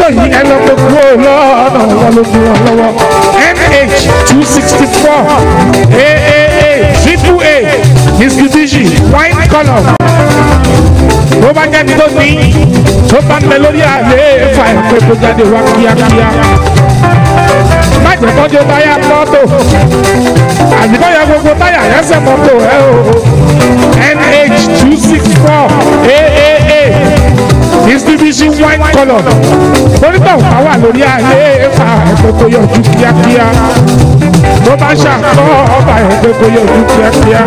mọ́tò yìí ẹ lọ gbogbo lọ́nà wọn ló fún wọn lọ́wọ́ nh two sixty four aaa triple a mitsubishi white colour tó bá jáde tó ní tó bá ń bẹ lórí àlééfà ẹ̀ pé kó jáde wá kíákíá má jẹ́ kọ́jú táyà mọ́tò àbí kọ́ ya gbogbo táyà yẹsẹ̀ mọ́tò ẹ o nh two six four aaa distribution white colour onítọ̀ ọ̀pá wà lórí àlééfà ẹ̀pẹ́ kó yọjú kíákíá tó bá ṣàkọ́ ọba ẹ̀pẹ́ kó yọjú kíákíá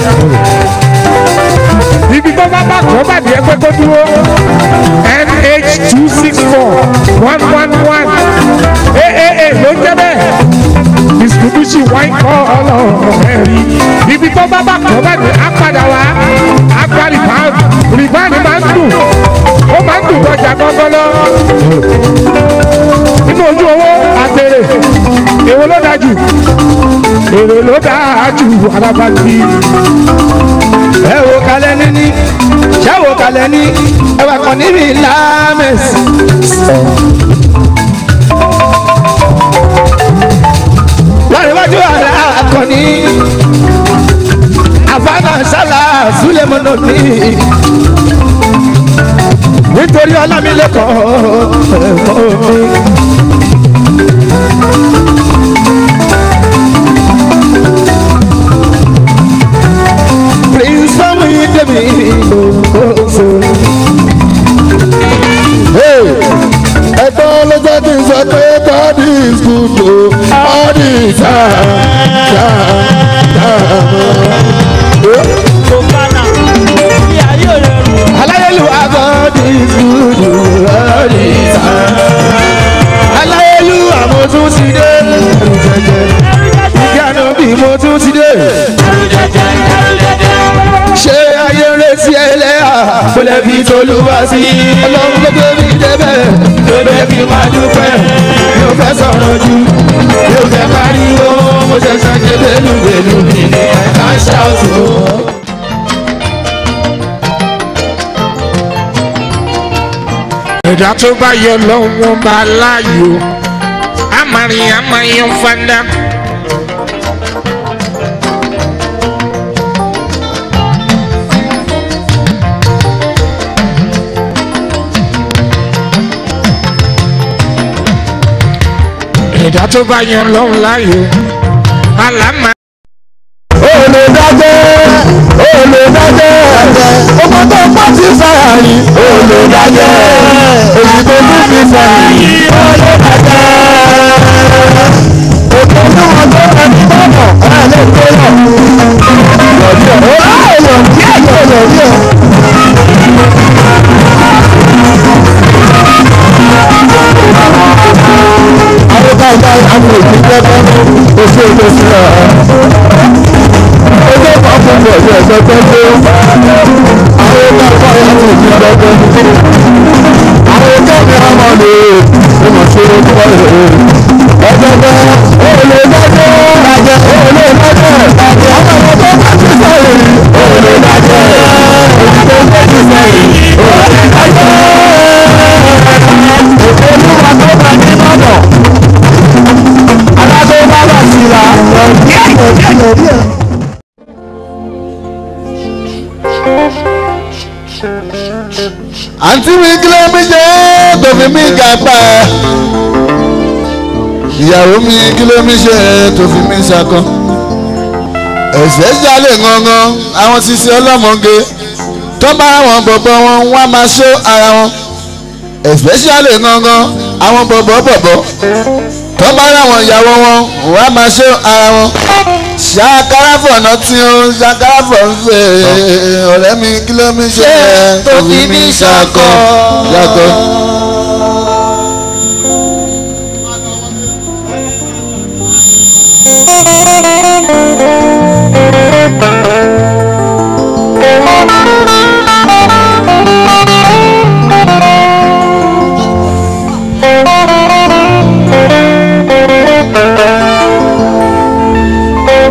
ibi tó bá bá kọ́ bàdí ẹgbẹ́ tó dúró nh two six four one one one aaa ló jẹ́ bẹ́ẹ̀ distribution wine kọ́ ọlọ́run ẹ̀rí ibi tó bá bá kọ́ bàdí á padà wá á gba rìbáàdì rìbáàdì máa ń dùn ó máa ń dùn lọ́jà gbọ́ngàn lọ nínú ojú owó àtẹrẹ èwo ló dájú èrè ló dájú alábàtì ẹ wo kalẹ̀ níní ṣé wo kalẹ̀ ní ẹwà kan níbi lámẹ̀sì. láàrin wájú àrà akọni àfáàná sálà súlẹ̀mọ́nà ní nítorí ọlámilẹ́kọ̀ọ́ ẹ̀kọ́ mi. Prince Fami Demi Oso. ẹ̀tọ́ ló jẹ́ kí n sọ pé God is good o all the time. Aláyélúwà God is good o all the time. Aláyélúwà mo tún ti dé. Ìyanu bí mo tún ti dé. Ṣé ayé ń retí ẹlẹ́yà? Kò lè fi tolúwa sí. Ọlọ́run ló gbé mi débẹ̀. Ló gbé kí n máa dúpẹ́. Mi ò fẹ́ sọ̀rọ̀ jù. Mi ò fẹ́ pariwo. Mo ṣẹ̀ṣẹ̀ ṣe bẹ́lúbẹ́lú mi ní ẹ̀ka ṣáàtù. ẹ̀dá tó bá yọ lọ́wọ́ bá láàyò amarin amayan fada. ẹ̀dá tó bá yọ lọ́wọ́ láàyò alama. olè dájẹ́ olè dájẹ́ ọmọ tó pọ̀ sí sáyàrí olè dájẹ́ èyí tó tún fi sẹ́yìn olè dájẹ́ òkè ní wọn tó ẹni bọ́bọ̀ ẹ̀ lè tó yọ yọ̀dí ẹ̀ ó yọ̀ díẹ̀ yọ̀ yọ̀dí ẹ̀. àwọn bá bá àwọn òbí jẹ́kọ́ oṣù ètò sílẹ̀ ọjọ́ kan fún mi ọ̀sẹ̀ ẹ̀sẹ̀ tó ń gbé àwọn bá bá láti òbí jẹ́kọ́ àwọn ọjọ́ mi á máa lè ìmọ̀ sí orúkọ rẹ̀ ọjọ́ bẹ́ olè dájẹ́ dájẹ́ olè dájẹ́ dájẹ́ àwọn ọmọ tó bá ti sẹ́yìn olè dájẹ́ èyí tó bá ti sẹ́yìn olè dájẹ́ òkè olúwa tó bá ní bọ́bọ̀ alágbó bá wà sí la díẹ̀ díẹ̀ díẹ̀ díẹ̀. àǹtí mi kí ló mi jẹ́ tó fi mí ga pa ìyàwó mi kí ló mi ṣe tó fi mí ṣakọ ẹ̀sẹ̀ jalè gangan àwọn sisi ọlọ́mọge tó bá àwọn bọ̀bọ̀ wọn wá máa ṣó ara wọn especially gangan àwọn bọ̀bọ̀ bọ̀bọ̀ tó bá ráwọn ìyàwó wọn wá máa ṣó ara wọn ṣàkáràfọ̀ náà tí ó ṣàkáràfọ̀ ń fẹ́ ọ̀rẹ́ mi kí ló mi ṣe tó fi mí ṣakọ ṣakọ.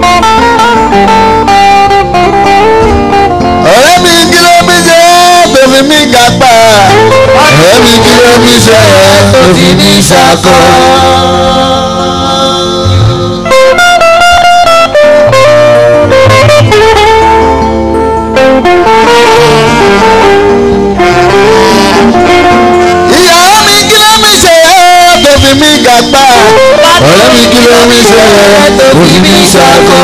ọ̀rẹ́ mi kí ló mi ṣe tó fi fi mí gàgbà ọ̀rẹ́ mi kí ló fi ṣe tó fi mí ṣàkọ. ìyàwó mi kí ló fi ṣe tó fi mí gàgbà ọ̀rẹ́ mi kí ló fi ṣe tó fi mí ṣàkọ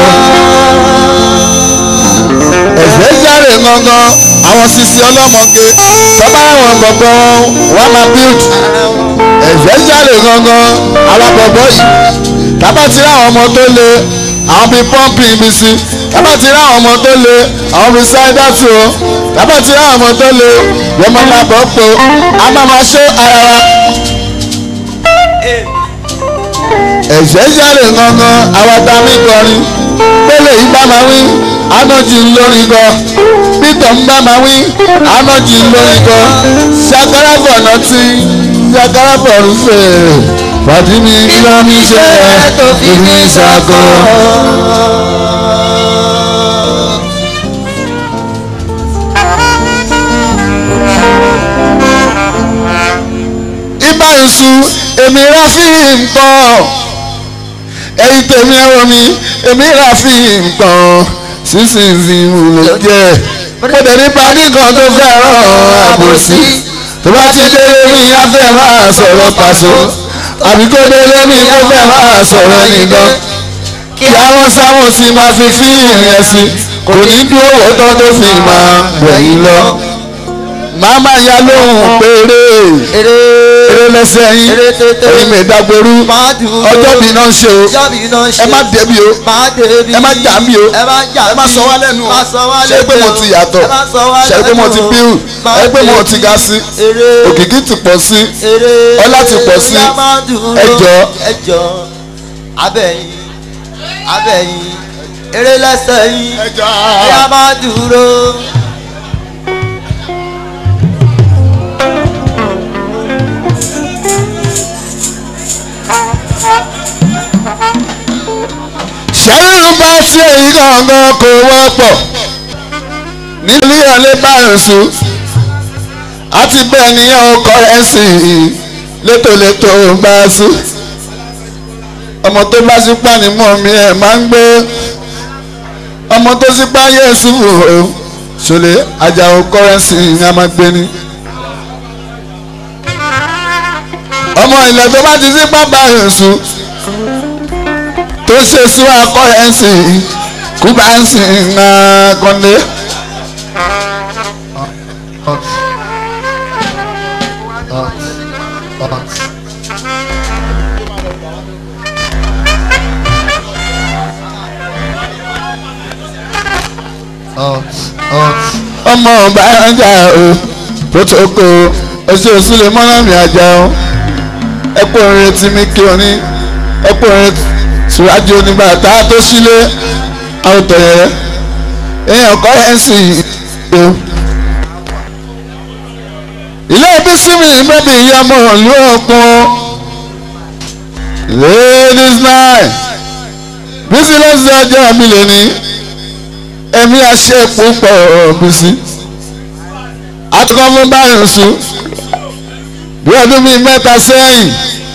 ẹ̀fẹ́ járe gangan àwọn sisi ọlọ́mọge bàbá àwọn gbọ̀ngàn wà máa build ẹ̀fẹ́ járe gangan àwọn bọ̀bọ̀ yìí tábà ti rí àwọn ọmọ tó le àwọn bíi pọ́ǹpì ibi sí tábà ti rí àwọn ọmọ tó le àwọn bíi sáídàtì o tábà ti rí àwọn ọmọ tó le yẹn máa máa bọ̀ pé a máa máa ṣe ara wa. ẹ̀fẹ́ járe gangan àwọn tá a mi kọrin pélé yìí bá máa wí anọ́jì lórí gan peter ń bá máa wí anọ́jì lórí gan ṣàkáràbọ̀ náà ti ṣàkáràbọ̀ rúfẹ́ pàdé mi kí ló ń ṣe tó fi mí ṣàkó. ibà ìṣù èmi ráfí nǹkan ẹ̀yin tèmi ẹ̀wọ̀ mi èmi ráfí nǹkan sísìnyí ló jẹ́ mo dẹ̀ nípa nìkan tó fẹ́ràn àbòsí tó bá ti délé mi á fẹ́ máa sọ̀rọ̀ pàṣọ àbí kó délé mi á fẹ́ máa sọ̀rọ̀ nìkan kí àwọn sáwọn sì máa fi fíìmù yẹn sí kò ní dúró wọ́tọ́ tó fi máa gbẹ̀yìn lọ màmá ya lóhùn péré eré lẹ́sẹ̀ yín èyí mi dàgbòrú ọjọ́ mi náà ń ṣe o ẹ má débi o ẹ má jà mí o ẹ má sọ wá lẹ́nu o ṣe pé mo ti yàtọ̀ ṣe pé mo ti bíu ṣe pé mo ti ga sí òkìkí ti pọ̀ sí ọlá ti pọ̀ sí ẹjọ́ ẹjọ́ abẹ́yìn abẹ́yìn eré lẹ́sẹ̀ yín ẹjọ́ ẹ̀yà máa dúró. ṣẹ́yìn bá sí èyí gangan kò wọ́pọ̀ nílé ọ̀lẹ́ báyọ̀sù àti bẹ́ẹ̀ ni ọkọ̀ ẹ̀ sì létòlétò bá sí ọmọ tó bá sípà ní mọ́ mi ẹ̀ máa ń gbé ọmọ tó sípà yẹ̀sù ṣọlẹ̀ àjàò kọ́rẹ́nsì ni a máa gbé ní. ọmọ ilẹ̀ tó bá ti sípà báyọ̀sù tó ṣe sí akọ ẹ̀ ń sìn kú bá ń sìn kọ́lé. ọmọ ọba ẹja o protocol oṣù òsùlẹ̀ mọ́nàmí àjà o ẹ̀pọ̀ orin tí mi kí o ní ẹ̀pọ̀ orin síwájú onígbà tá a tó sílé àwòtọ̀ yẹn èèyàn kọ́ ẹ̀ sì o. ilé ibi sími bẹ́bí ìyá ọmọ ìlú ọ̀kun ladies night bísí lọ́sẹ̀ ọjọ́ mi lè ní ẹ̀mí àṣẹ púpọ̀ bísí àtúkọ́ fún báyìí sùn bí ọdún bíi mẹ́ta sẹ́yìn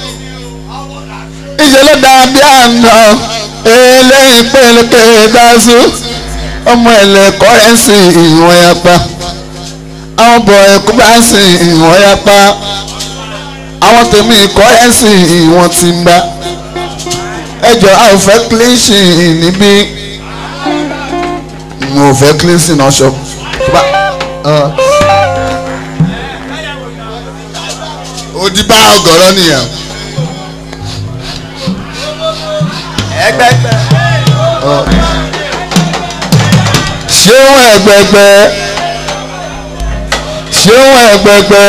ìṣe ló dáa bí àná eléyìí pẹ̀lẹ́pẹ̀ dáṣú ọmọ ẹ̀lẹ́kọ́ ẹ̀ sì ìwọ̀n yapa àwọn bọ̀ ẹ̀kú bá sì ìwọ̀n yapa àwọn tèmi ìkọ́ ẹ̀ sì ìwọ̀n ti ń bá ẹjọ́ a ò fẹ́ cleansing níbí mo ò fẹ́ cleansing náà ṣọ. ó di bá ọgọ́rọ́ nìyẹn. ẹgbẹgbẹ. ṣéun ẹgbẹgbẹ ṣéun ẹgbẹgbẹ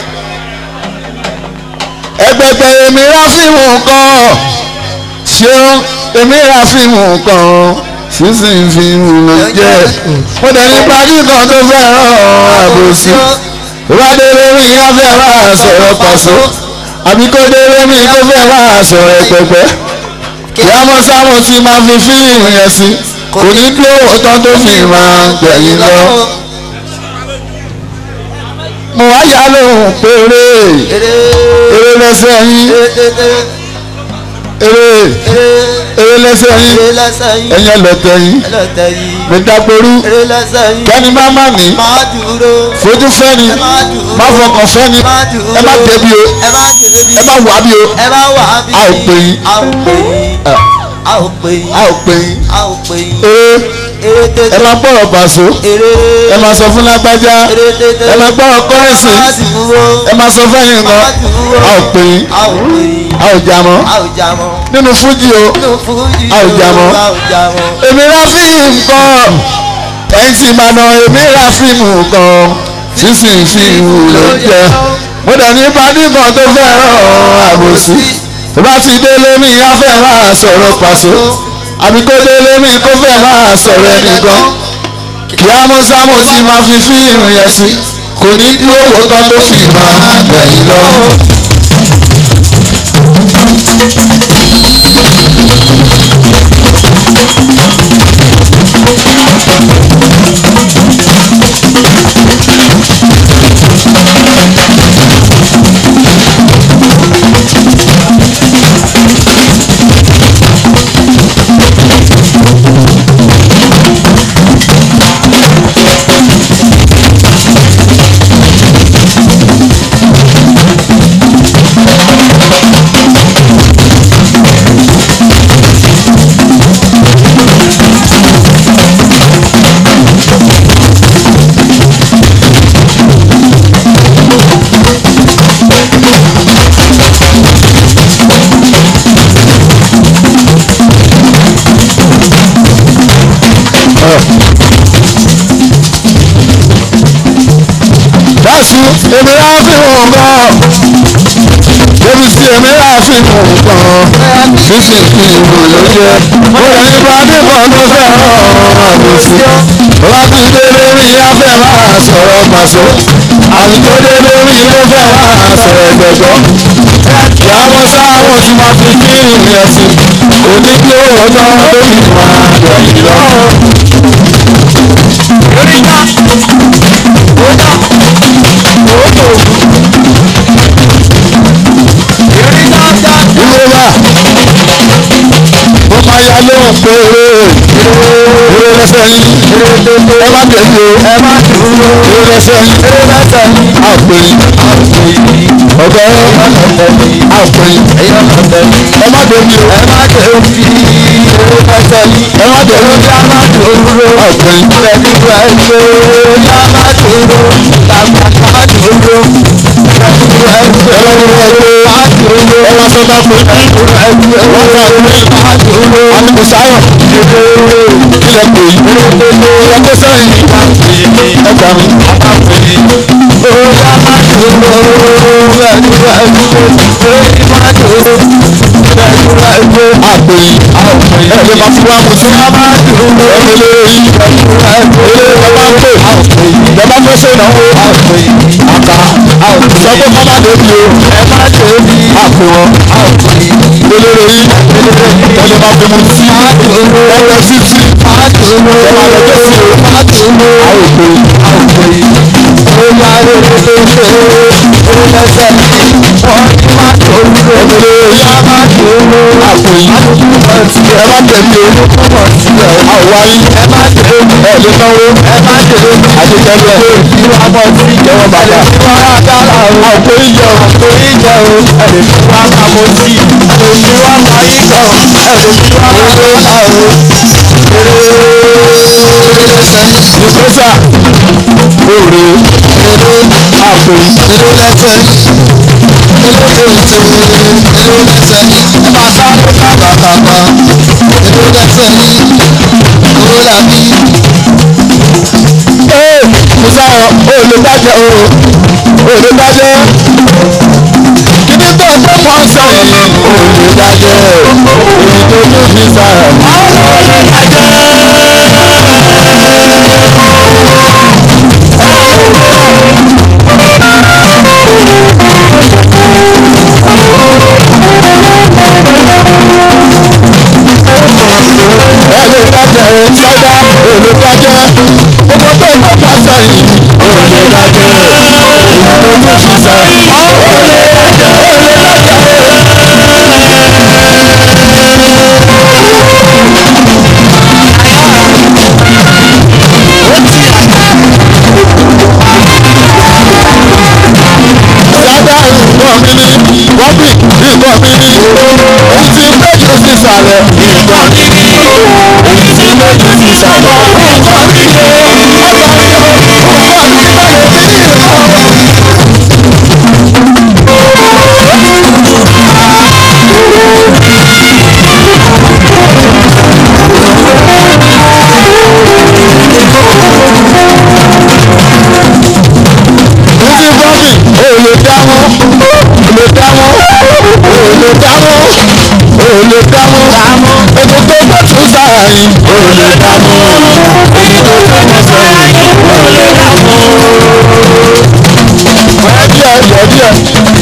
ẹgbẹgbẹ èmi ra fíìmù kan ṣéun èmi ra fíìmù kan sísìn fíìmù ló jẹ mo dẹ̀ ní pàdé kan tó fẹ́ràn àbòsí ìwádìí mi á fẹ́ máa sọ̀rọ̀ pàṣọ àbí kó délé mi kó fẹ́ máa sọ̀rọ̀ ẹgbẹgbẹ ìyámọ́ sáwọn tí máa fi fíìmù yẹn sí kò ní dúró ọtán tó fi máa gbẹ̀yìn lọ. mo wá yá lóhùn péré eré eré lẹ́sẹ̀ yín eré eré eré lẹ́sẹ̀ yín eré lẹ́sẹ̀ yín ẹ̀yẹ lọ́tẹ̀ yín ẹlẹ́tẹ̀ yìí mi dáporú eré lẹ́sẹ̀ yín kẹ́ni má má ní máa dúró fojú fẹ́ni ẹ máa dúró má fọkàn fẹ́ni ẹ máa dúró ẹ má débi o ẹ máa débi ẹ má wà bí o ẹ máa wà á bí A ò pè yín. a ò pè yín Ẹ, a ò pè yín a ò pè yín a ò pè yín eré eré ẹ tètè má gbọ́rọ̀ pàṣọ eré ẹ má sọ fún lágbájá eré tètè ẹ má gbọ́rọ̀ kọ́rẹ́sì máa dúró ẹ má sọ fẹ́yìn nǹkan máa dúró a ò pè yín a ò pè yín a ò jà mọ́ a ò jà mọ́ nínú fújì o nínú fújì A ò jà mọ́. a ò jà mọ́ èmi ra fíìmù kan ẹ̀yìn tí màá nà èmi ra fíìmù kan sísìn fíìmù ló jẹ́ mo dẹ̀ ní bàdí kan tó fẹ́ràn àbòsí tó bá ti délé mi á fẹ́ máa sọ̀rọ̀ pàṣẹ àbí kó délé mi kó fẹ́ máa sọ̀rọ̀ ẹnìkan kí á mú sámú tí máa fi fíìmù yẹn sí kò ní dúró wò tán tó fi máa gbẹ̀yìn lọ. dáṣu èmi á fi hàn gan débi sí èmi á fi hàn gan sísè kí ìlú ló jẹ mo rẹ̀ ní bàdí kan tó fẹ́ràn àbòsí láti délé mi á fẹ́ máa sọ̀rọ̀ pàṣẹ àti tó délé mi ló fẹ́ máa sọ̀rọ̀ ẹ̀gbẹ̀gbọ́ ìyàwó sáwọn tí máa fi kí ìrìn ẹ̀sìn òní kí ó rọjọ́ lórí máa gbẹ̀yìn lọ. ìrora mo máa ya lóhùn pé eré lẹ́sẹ̀ yín ẹ má tẹ̀lé o ẹ má dúró eré lẹ́sẹ̀ yín eré lẹ́sẹ̀ yín àpè ọ̀gá àpè ẹ má tẹ̀lé o ẹ má tẹ̀lé ẹ má tẹ̀lé àpè ẹ má sọ bá pé wọ́n ká pé alùpùsáyọ̀ kílẹ̀ pé yìí kílẹ̀ pé sẹ́yìn ẹ gbà mí. àpè ẹ lè máa fi wá mu sí ẹ lè yí ẹ lè bá pè ẹ bá fẹ́ ṣe ìnáwó àká sọ pé kọ́ má débi o àpè wọn lélẹ́rẹ́ yìí ẹ lè máa fi mu sí ẹ lọ sí tí ẹ máa lọ jẹ́ sí o àpè àpè ẹ má tẹ̀lé o àwárí ẹ lè náwó àdìgẹ́lẹ̀ ìjọba bàbá àpò ìjọ ìgbésà òòrè àpè ee musa olùdájẹ o olùdájẹ kíní tó tó pọ̀ sẹ́yìn olùdájẹ èyí tó tó fi sára. olùdájẹ sọdá olùdájẹ gbogbo tó tó pọ̀ sẹ́yìn olùdájẹ balẹ̀. nǹkan mi ni èyí tí lójú ti sọ̀rọ̀ nǹkan mi ni ọ̀sán mi ò nǹkan mi balẹ̀ sí ìrọ̀. Títí bọ́ọ̀lì ò lè dámọ́, ò lè dámọ́, ò lè dámọ́, ò lè dámọ́. Ètò tó gbé tún sáàyìn ò lè dámọ́. èyí tó tọ́jú sáyé ò lè dààmú. Ẹ díẹ̀ ẹ díẹ̀.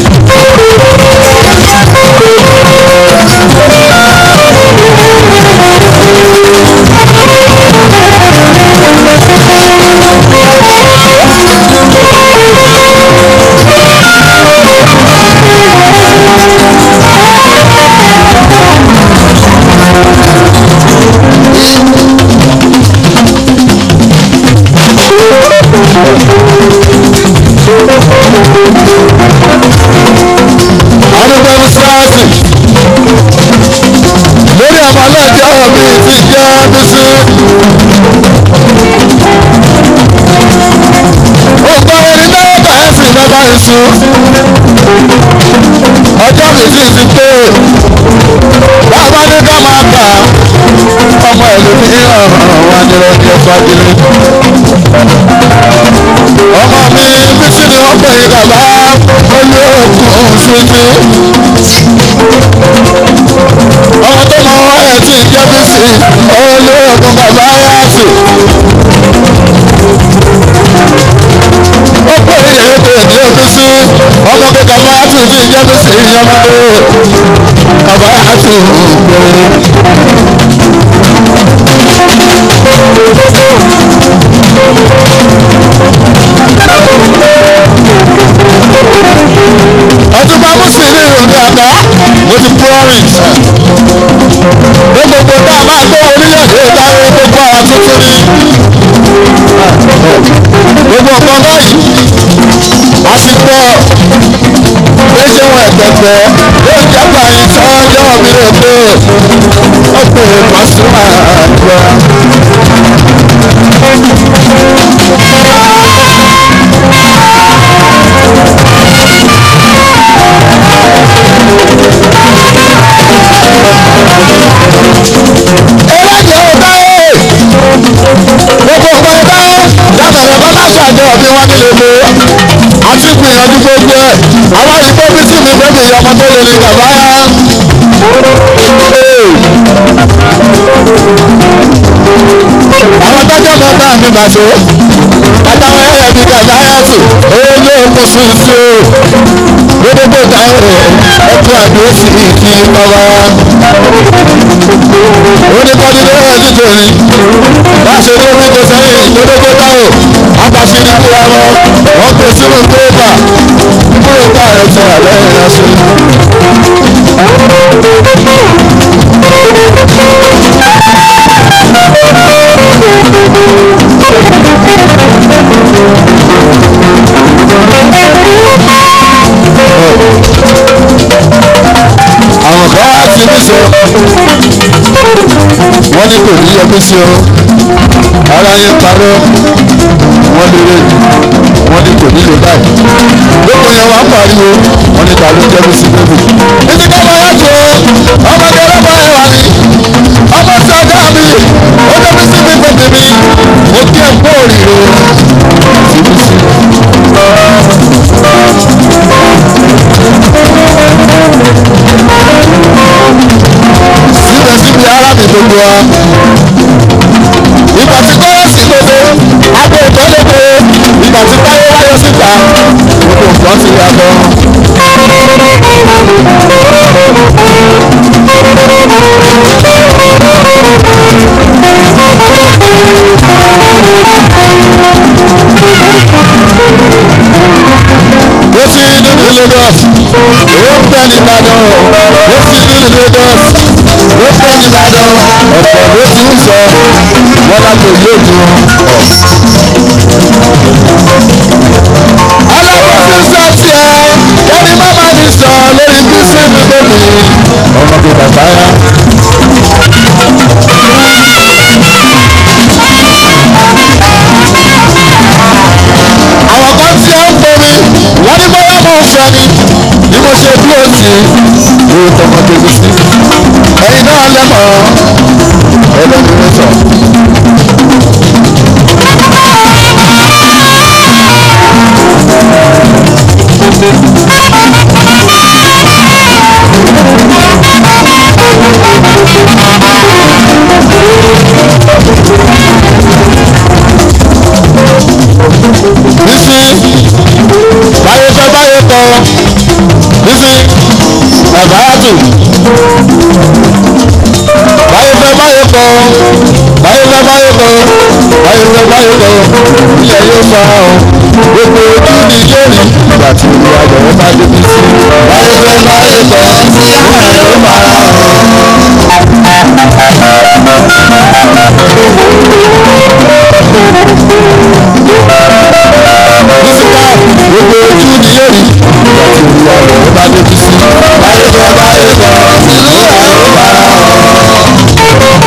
Adúgbò Sáàsì. Lórí ọmọ aláàjọ mi ti jẹ́ Bísí. Ògbà orin náà bẹ̀rẹ̀ sí bàbá ìṣú. Ọjọ́ mi sì ti pé. Bàbá ní ká máa gbà. Ọmọ ìlú ní ọ̀ràn wa ní ọjọ́ fagilé. Ọmọ mi Bísí ni wọ́n pè é bàbá olóògùn ṣojú. Ọmọ tó mọ ẹ̀ tí ń jẹ́ Bísí olóògùn bàbá yáàsì. Ó pè é èdè ní Bísí ọmọ kíkà máa tún ti jẹ́ Bísí ìyọmọdé. Bàbá yáàsì ń gbé. ọdún bá mú sí ní ìròyìn àná mo ti promise pé gbogbo tá a máa gbé orílẹ̀-èdè láyé gbogbo àwọn tuntun ní gbogbo nǹkan báyìí a sì gbọ́ pé ṣé wọn ẹ̀gbẹ̀gbẹ̀ yóò jábà yín tí wọ́n yọ̀ mí lè pé ó pè é pàṣípà àjọ. ẹlẹ́jẹ̀ ọ̀gá ẹ̀ gbogbo ọ̀gá ọ̀gá látọ̀rọ̀ bá bá ṣàjọ bí wọ́n nílé pé àti gbìyànjú gbogbo ẹ̀ àwọn ìgbó bí sí mi bẹ́ẹ̀ mi ọmọ tó lè ní bàbá yá. àwọn tọ́jọ́ mọ́ bá mi bàtó àtàwọn ẹ̀yẹ mi bàbá yá tù olóòkú ṣoṣo gbogbo táwọn ẹ̀kú àdó sí kí bàbá oníkọ́ni ló wà nítorí bá ṣe ní orí kò sẹ́yìn gbogbo táwọn apàṣẹ ní kúra lọ wọ́n pè sínú pépà kúrò ká ẹ̀ sọ àlẹ́ ìrìn àṣẹ. àwọn kan wá sí ní sọ wọ́n ní kò ní yọmí sí o ara yẹn parọ́ wọ́n lérè wọ́n ní kò nílò báyìí gbogbo yẹn wá pariwo wọ́n ní ta ló jẹ́ bí sí bébì. títí ká máa yàtọ̀ ọmọdé ọlọ́pàá ẹ̀ wà ní ọmọ sí ọjà mi ó jẹ́ bí sí mi bèbè mi mo kí ẹ̀ kó òrìrò tìbí sí. síbẹ̀síbẹ̀ ara mi gbogbo wa ìgbà tí kọ́lọ́sì lóde abẹ́ ìtọ́lẹ́gbẹ́ ìgbà tí táyé wáyé síta gbogbo nǹkan ti yàtọ̀. ó sì nínú Lagos ó ń bẹ nìbàdàn ó sì nínú Lagos ó ń bẹ nìbàdàn ọ̀pọ̀ ló ti ń sọ wọ́n lágbo yóò dùn alábòsí sọ tiẹ̀ kẹ́ni má má ní sọ lórí bísí mi lónìí ọmọdé bàbá yá. wọ́n ní bóyá mo ń fẹ́ ni bí mo ṣe dúró sí i yóò tọmọ tèmi sí ẹ̀yin náà lẹ́mọ̀ ẹlẹ́mìí sọ. bísí báyé fẹ́ báyé kọ́ bísí ẹ̀báyàtù báyé fẹ́ báyé kọ́ báyé fẹ́ báyé kọ́ báyé fẹ́ báyé kọ́ ilẹ̀ yóò fa ọ gbogbo ojú ni yóò rí ìgbà tí ìlú àgbẹ̀wò bá débi sí báyé fẹ́ báyé kọ́ ilẹ̀ yóò fara hàn. bísíkà gbogbo ojú ni yóò rí ìgbà tí ìlú àgbẹ̀wò bá débi sí báyé fẹ́ báyé kọ́ ìlú àgbẹ̀wò fara hàn.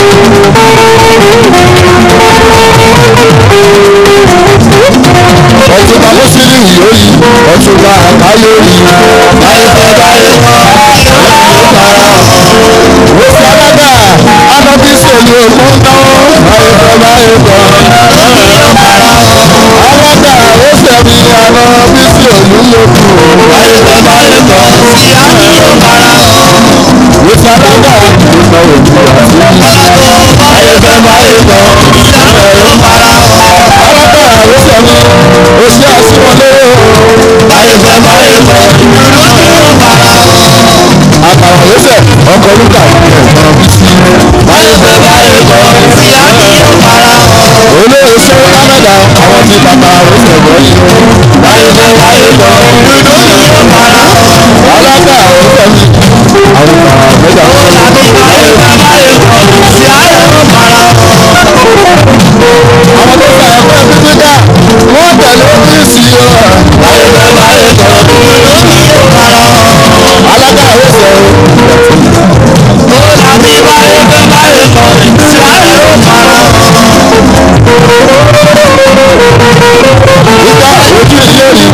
ọtúnba mùsùlùmí yóò yí ọtúnba àbáyé yí báyé fẹ́ báyé kọ́ ìlú fara hàn. wọ́n fi alága anábí sèlú òkú náà báyé fẹ́ báyé kọ́ ìlú fara hàn. alága ó sẹ̀mí anábí sèlú lókù báyé fẹ́ báyé kọ́ ìlú fara hàn. wọ́n fi alága ìgbìmọ̀ òkú àti báyé fẹ́ báyé kọ́ ìlú fara hàn. alága ó sẹ̀mí oṣù àṣìwọlé báyé fẹ́ báyé kọ́ ìlú fara hàn àkàrà lẹ́sẹ̀ ọkọ̀ lúkà ẹ̀gbọ́n bísí. báyé fẹ́ báyé kọ́ ìyá mi ò para hàn. olóyè sẹ́wọ́n lámẹ́dà àwọn tí bàbá lẹ́sẹ̀ wọ̀ yìí. báyé fẹ́ báyé kọ́ ìlú mi ò para hàn. alága àwọn fẹ́mi àwọn bàbá mẹ́ta wọ́n yà mí. báyé fẹ́ báyé kọ́ ìyá mi ò para hàn. àwọn tó fà ẹ̀fọ́ bíbí ká wọ́n tẹ̀lé bísí o. báyé fẹ́ báyé kọ́ ìlú mi ò para hàn. alága àwọn sẹ́wọ́n. Nígbà ojú ilé rí.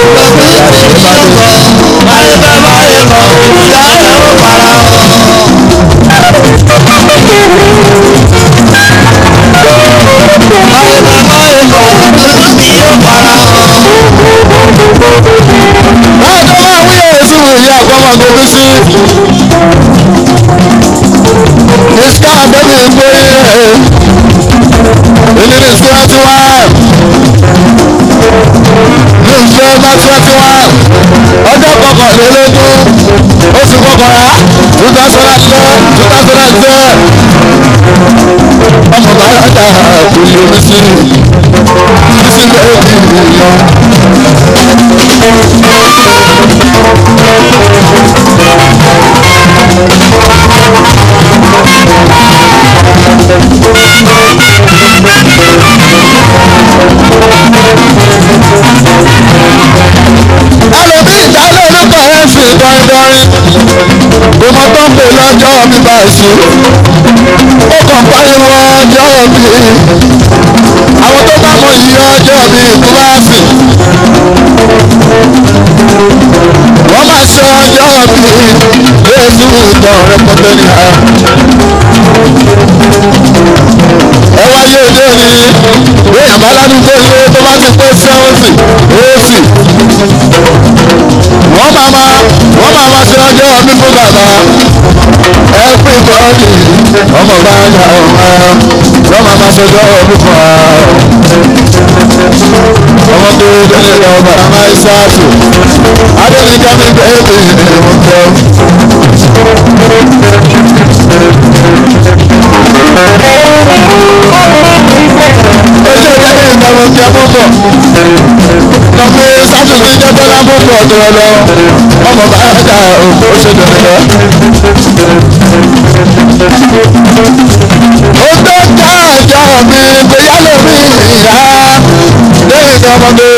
Báyọ̀ máa wí èsì wò yí àgbọ̀mọ̀ gbogbo sí. Ìṣká àbẹ̀bí gbé ìlérí twenty one. Ní ìṣe bá twenty one. Ọjọ́ kọkànlélógún oṣù kọkànlá two thousand and ten two thousand and ten. Ọmọ bàbá dà kò lè rí sí. Bísí bẹ́ẹ̀ bí ìyàn. ẹlòmíì ìdálé orúkọ ẹ̀ fi dọ́ndọ́rin kò mọ tó ń pè lọ́jọ́ mi bá ṣe ó kàn pariwo ọjọ́ mi àwọn tó bá mọ iye ọjọ́ mi kíláàsì wọ́n máa ṣe ọjọ́ mi lẹ́sùn ìtàn rẹpọtẹ ní ha ẹ wáyé òde òní èèyàn bá ládùúgbò ilé tó bá ti pé sẹ́wọ̀nsì éèsì wọ́n máa ma wọ́n máa ma ṣe ọjọ́ ọdún fún bàbá every body ọmọ bá ń yà ọmọ wọ́n máa ma ṣe ọjọ́ ọdún fún wa ọmọ tó délé lọ bàbá ìsáàtù adéníkà mi bẹ́ẹ̀ bí ìwọ̀n tẹ́ ojú ìjẹ́ ní ìgbàgbọ́ tí a mọ̀ bọ̀ lọ́pẹ́ sátúndé jẹ́jẹ́ lábọ́pọ̀ ọ̀dọ̀ lọ ọmọ bá dà ó ṣe dọ̀rẹ́ lọ. ó tó já ọjọ́ mi bóyá lómi ìyá lẹ́yìn ọmọdé.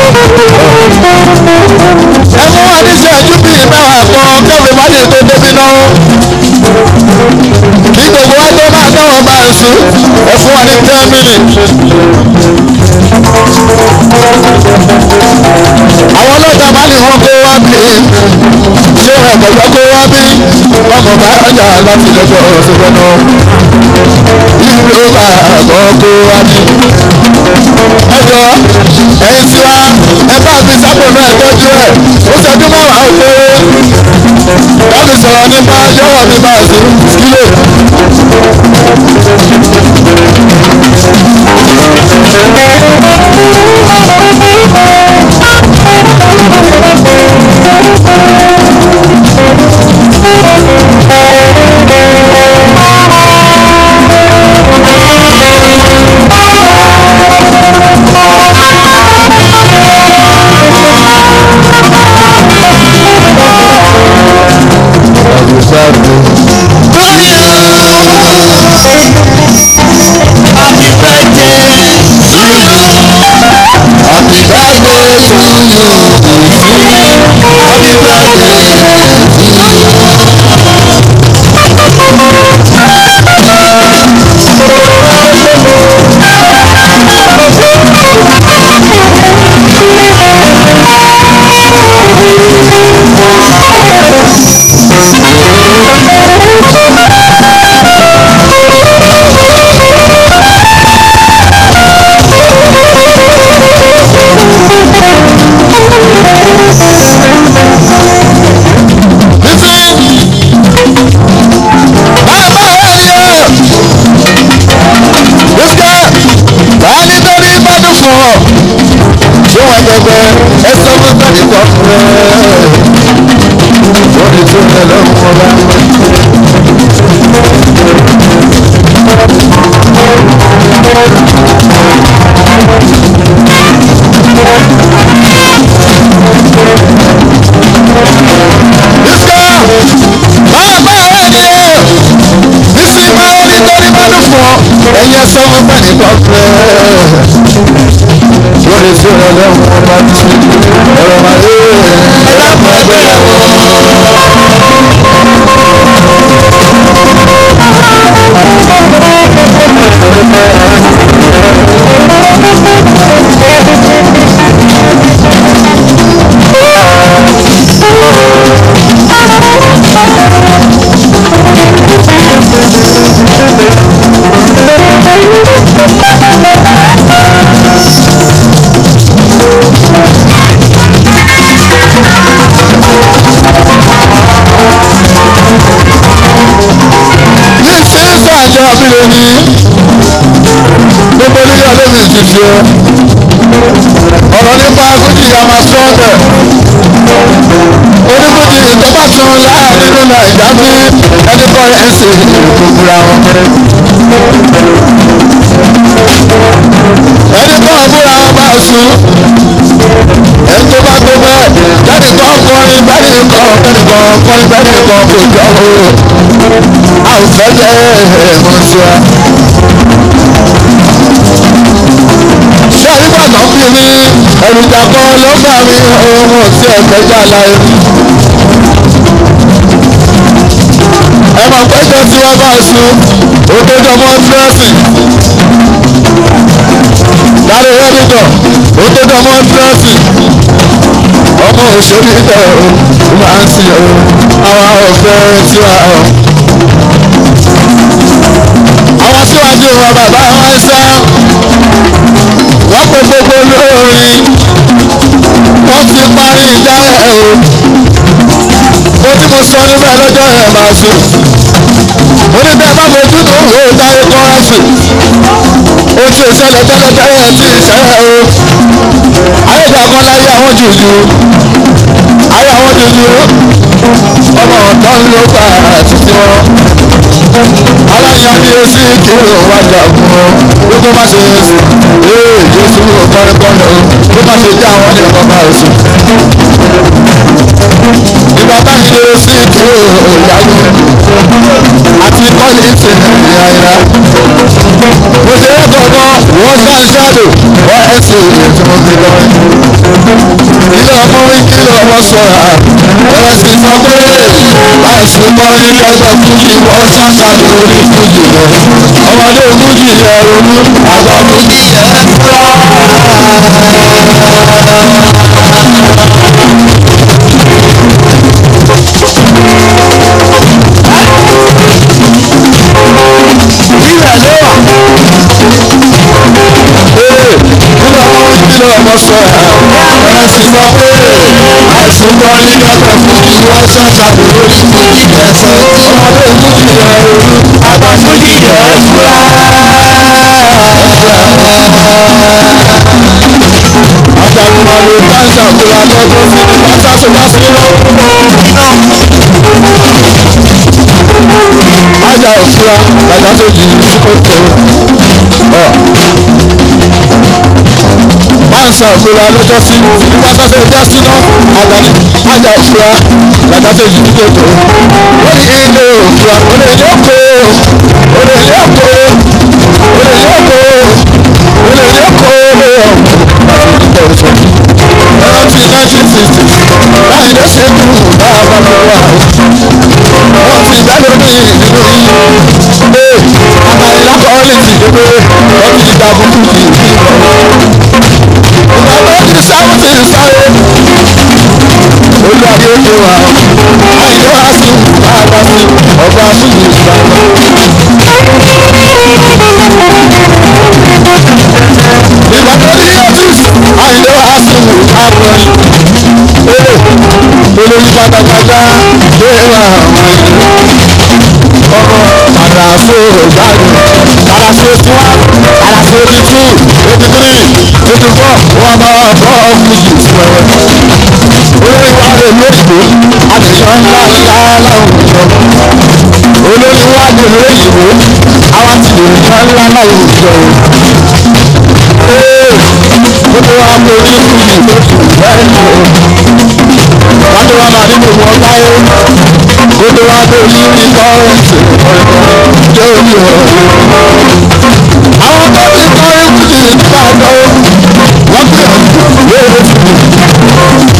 ẹ mú àdíṣe ojú bíi mẹ́wàá kan kẹ́mi má lè tó débi náà. sí ẹ fún wa ní ten minutes. àwọn ọlọ́jà bá ní wọn kó wá bí ṣé ẹ̀kọ́jọ́ kó wá bí ọmọ bá ọjà láti lọ́jọ́ ọ̀ṣọ́gbọ́n náà ìlú bá àbọ̀ kó wá bí. ẹjọ́ ẹ̀yin tí wá ẹ bá fi sápò náà tọ́jú ẹ̀ ó ṣẹ́jú mẹ́wàá ó kéré wọ́n ti sọ̀rọ̀ nípa yọ̀wọ̀ mi bá sí kílò. Happy birthday to you. Happy birthday. ẹyẹ sọ́wọ́ pẹ̀lú kọ́fẹ́ lórí tí ó lọ́wọ́ ọba tí ọ̀rọ̀ máa yé ẹlẹ́kùn ẹgbẹ́ wọn. ní sísá àjọ abílẹ̀ ni gbogbo ní ìyá lómi ti ṣe ọ̀rọ̀ nípa fújì àmà sọ́ọ̀dẹ̀ onífújì ìjọba tún láàrin nínú nàìjà bí ẹni kọ́ ẹ̀sìn gbogbo àwọn. ẹni kọ́ ọ̀búra wọn bá sùn ẹni tó bá tó bẹ́ẹ̀ jáde kọ́ kọrin bẹ́ẹ̀ ni kọ́ kẹ́ni kọ́ kọrin bẹ́ẹ̀ ni kọ́ kò jọ o a ò fẹ́ jẹ́ ẹ̀mọ́ sí wa. ṣé nígbà tó ń bí mi èròjà kan ló gbà mí ohun tí ẹ̀fẹ́ jà láyé. ẹ mọ̀ pé jọ tí wọ́n bá sun òkèjọ mọ́ dírẹ́sì. dáre rẹ́díjọ òkèjọ mọ́ dírẹ́sì. ọmọ òṣèlú ilẹ̀ o máa ń sìn o àwa ò fẹ́ tí a ọ̀ àwọn síwájú wa bàbá wọn sá wọ́n pe gbogbo olórin wọ́n ti parí ìdálẹ̀ o mo tí mo sọ níbẹ̀ lọ́jọ́ yẹn máa sùn mo ní bẹ́ẹ̀ bá fojú tó wò ó dáyé kọ́rẹ́sì ó ti ìṣẹ̀lẹ̀ tẹ́lẹ̀tẹ́lẹ̀ ti ìṣẹ̀lẹ̀ o ayédàgbọ́n láyé àwọn jùjú ayé àwọn jùjú ọmọ ọ̀dọ́ ń ló gbà títí wọn aláyàbí sí kírò wájà fún ọ ló tó má ṣe ee jésù kọ́nìkọ́nì o ló má ṣe jẹ́ àwọn ní ọkọ̀ bá oṣù. ìgbà táyì lè sí kírò ìyàwó àti kọ́lì ti ìyá ìyá. mo ṣe é gbọ̀ngàn wọ́n ṣáà ṣáàdò wọ́n ẹ̀ sì tí mo fi lọ. ilé ọmọ wí kí ló ọmọ sọ̀rọ̀ ẹ̀rọ sì sọ pé. láìsí mọ́ nílé ẹgbẹ́ fújì wọ́n ṣàṣà lórí fújì rẹ̀ ọmọdé fújì rẹ̀ ronú àgbà fújì rẹ̀ fúra. ilẹ̀ ló wà. Ee, nínú àwọn ìdílé ọmọ sọ ẹ̀ ẹ̀ sì sọ pé àìsàn bọ́ nílé ẹgbẹ́ fújì wọ́n ṣàṣà lórí fújì rẹ̀ sọ ọmọdé fújì rẹ̀ ronú àgbà fújì rẹ̀ fúra. Àjàgùnmọ̀lù dáńsà fúra lọ́jọ́ sí ní pátásù bá sí Ajá òfúra bàtà tó jì í sí kòtò. Dáńsà fúra lọ́jọ́ sí ní pátásù bá sí náà. Àgbàní ajá òfúra bàtà tó jì í sí kòtò. Ó ní ilé òfúra, ó lè lé òkò, ó lè lé òkò, ó lè lé òkò, ó lè lé òkò rántí nineteen sixty láì ló ṣe kú bá a bá mi wá wọ́n ti dáná ní ìlú yìí ee àmàlà kọ́ọ̀lìtì gbogbo wọ́n ti dìgbà burúkú kì í bí ìgbà tó ti sáwùtì sáré olú ayé tó wà àyè wá sí bá a bá sí ọba fújì ìgbà ìgbà tó ní ọ́fíìsì àyè wá sí àbọ̀yìn ee olórí pátápátá lé wà wọ̀nyí ọmọ àdàfo ìgbàdùn àdàfo tí wá àdàfo eighty two eighty three eighty four wọn bá wà bọ́ ọ́fíìsì ìfọwọ́ olórí wa lè lóyìnbó àtẹ̀yọ́ ńlá ńlá láwùjọ olórí wa lè lóyìnbó àwọn ti lè yọ ńlá láwùjọ ee gbogbo wa kò ní fújì lóṣù bẹ́ẹ̀ ni o wọ́n tó wá máa ní gbogbo ọgbà yó gbogbo wa tó ní ní kọ́rẹ́ǹsì tó ní o. àwọn tó ti kọ́ ìfújì nígbà tó wọ́n gbé lóore fún mi.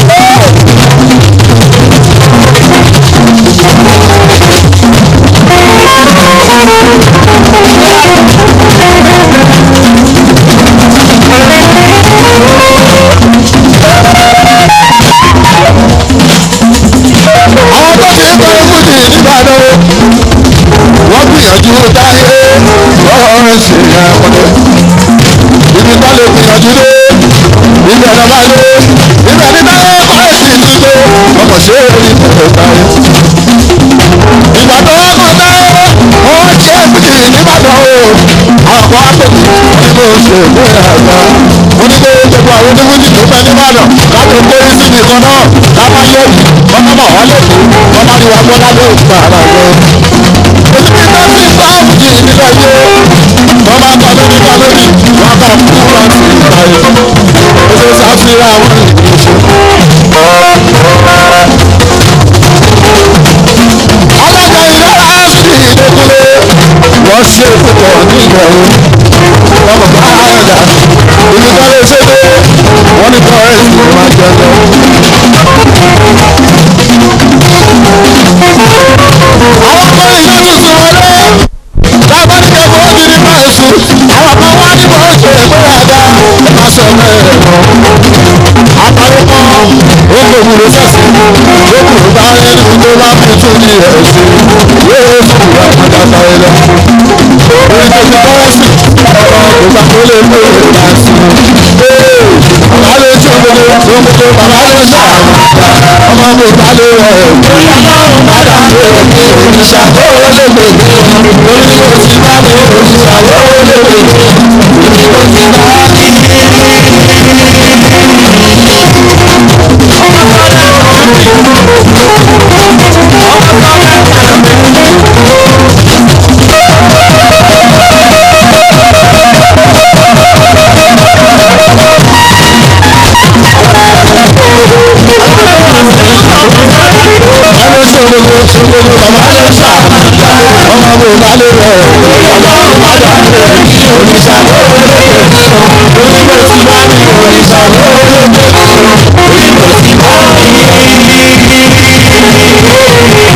àwọn tó ti kọ́ ìfújì nígbà tó wọ́n gbìyànjú táyé ọ̀rọ̀ ṣe àpọ̀tẹ́ ibi tó lè gbìyànjú dé ibẹ̀ lọ bá dé ibẹ̀ ní táyé kọ́lẹ́sì ti dé ọmọ ṣe é rí ìfẹ́ táyé. ìgbà tó wọ́n kọ́ táyé wọ́n ṣe é fìdí nígbàdàn o àwọn kan á pè mí ní bó ṣe ìwé àgbà wọ́n ní pé gbogbo àwọn oníwújì tó fẹ́ nígbàdàn láti kó síbi kan náà lápá lẹ́yìn wọ́n bá wà lẹ́kọ̀ọ́ wọ́n bá rí wa gbọ́ lábẹ́ òkúta ara rẹ̀ òsibí tó ti bá òjì nílẹ̀ yé wọ́n bá kọ́ lórí kọ́ lórí wọ́n bá kú wọn sí ìgbà yìí oṣù sáfìrà wọn ìgbésẹ̀. alága ìlera sí ìdókòlé wọ́n ṣe púpọ̀ nílẹ̀ o wọ́n mọ̀ bá àyànjá ibi tó lè ṣe dé wọ́n ní kọ́rẹ́ǹsì ló máa jẹ lọ. àwọn kan ìyá tuntun wọlé lábọ́ ní kẹ́kọ̀ọ́ ó ti ní máa sùn àwọn kan wá ní bọ́ ṣe ìgbéraga ẹ má sọ bẹ́ẹ̀ lọ. àpárọ̀ kan ó kò wúlò sẹ́sì ó kò bá ẹni tó bá fi tún ní ẹ̀ ṣe yóò fún ìwà àgbàgbà ẹ lọ. orí tó ti bọ́ sí ọ̀rọ̀ ìgbà tó lè mú ìrìnà sí i. bàbá lè tí o lè tó o tó bàbá lè sọ ọmọ mi bá lè rẹ̀ padà lè ní òrìṣà tó lè gbèdé orí mo ti bá mi òrìṣà tó lè gbèdé orí mo ti bá mi. ẹni sọ̀rọ̀ sọ̀rọ̀ bàbá lè sà ọmọ mi bá lè rẹ̀ ọlọ́run padà lè ní òrìṣà tó lè gbèdé orí mo ti bá mi òrìṣà tó lè gbèdé orí mo ti bá mi.